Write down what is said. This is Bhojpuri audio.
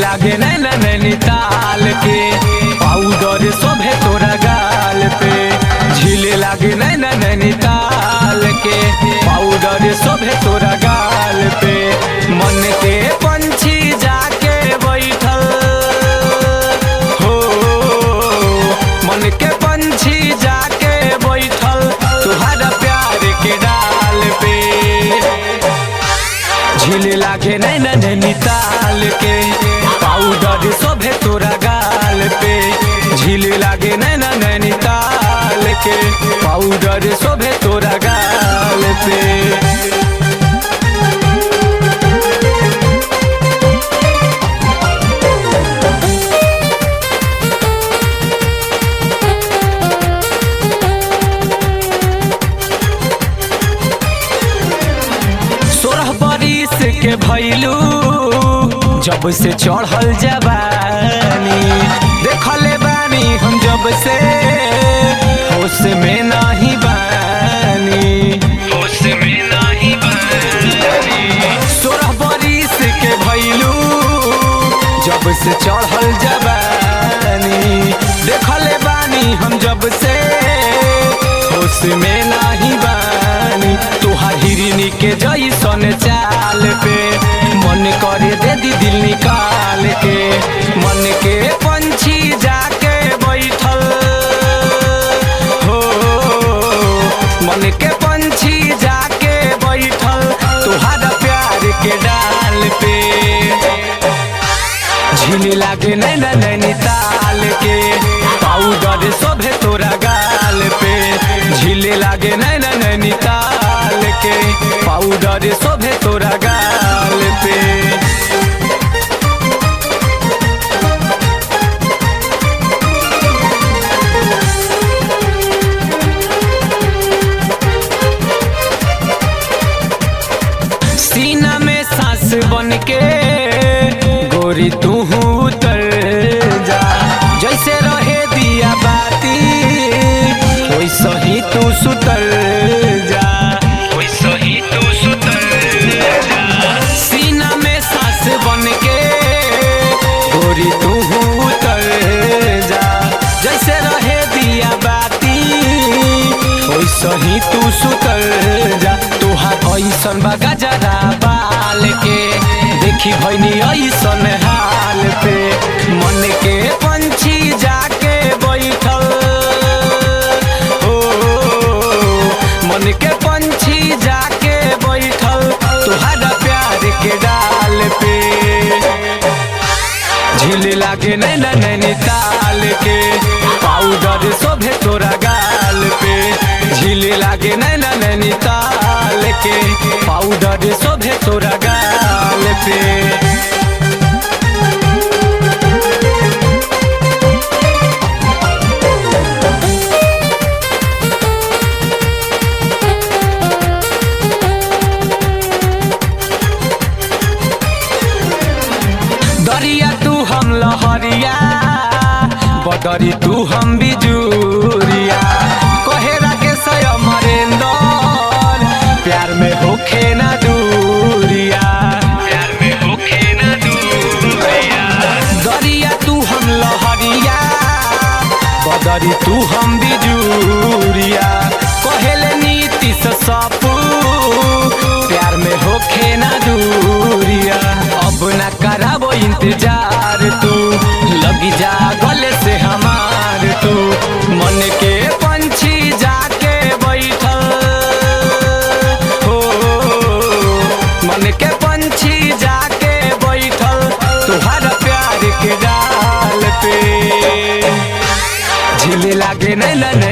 लागे नैना नैनीताल के पाउडर शोभे तोरा गाल पे झीले लागे नैना नैनीताल के पाउडर शोभे तोरा गाल पे मन के पंछी जाके बैठल हो मन के पंछी जाके बैठल तुहरा प्यार के डाल पे झील लागे नैना नैनीताल के पाउडर शोभे तोरा गाल पे झील लागे नैना नैनीताल के पाउडर शोभे तोरा गाल पे सोलह बरिस के भैलू जब से चढ़ल जवानी देखले बानी हम जब से होश में नहीं बानी होश में नहीं बानी सोलह बरिस के भैलू जब से चढ़ल जवानी देखले बानी हम जब से होश में नहीं बानी तुहार हिरनी के जैसन चाल पे मन करे दे दी दिल निकाल के मन के पंछी जाके बैठल हो मन के पंछी जाके बैठल तुहारा प्यार के डाल पे झील लागे नैना नैनीताल के पाउडर शोभे तोरा गाल पे झील लागे नैना नैनीताल के पाउडर शोभे तोरा गाल पे सीना में सांस बन के गोरी तू उतर जा जैसे रहे दिया बाती वैसे ही तू सुतर जा वैसे ही तू सुतर जा सीना में सांस बन के गोरी तू उतर जा जैसे रहे दिया बाती वैसे ही तू सुतर जा तुहार ऐसन बा गजरा बाल के देखी भैनी ऐसन हाल पे मन के पंछी जाके बैठल हो मन के पंछी जाके बैठल तुहरा प्यार के डाल पे झील लागे नैना नैनीताल के पाउडर शोभे तोरा गाल पे झील लागे नैना नैनीताल के पाउडर शोभे तोरा गाल पे दरिया तू हम लहरिया बदरी तू हम बिजुरिया कोहेरा के सय मरेंदर प्यार में होखे ना दूरिया प्यार में होखे ना दूरिया दरिया तू हम लहरिया बदरी तू हम बिजुरिया कहेले नीति से सपू प्यार में होखे ना दूरिया अब ना कराबो इंतजार तू लगी जा गले से हमार तू मन के पंछी जाके बैठल हो मन के पंछी जाके बैठल तुहरा प्यार के डाल पे झील लागे नैना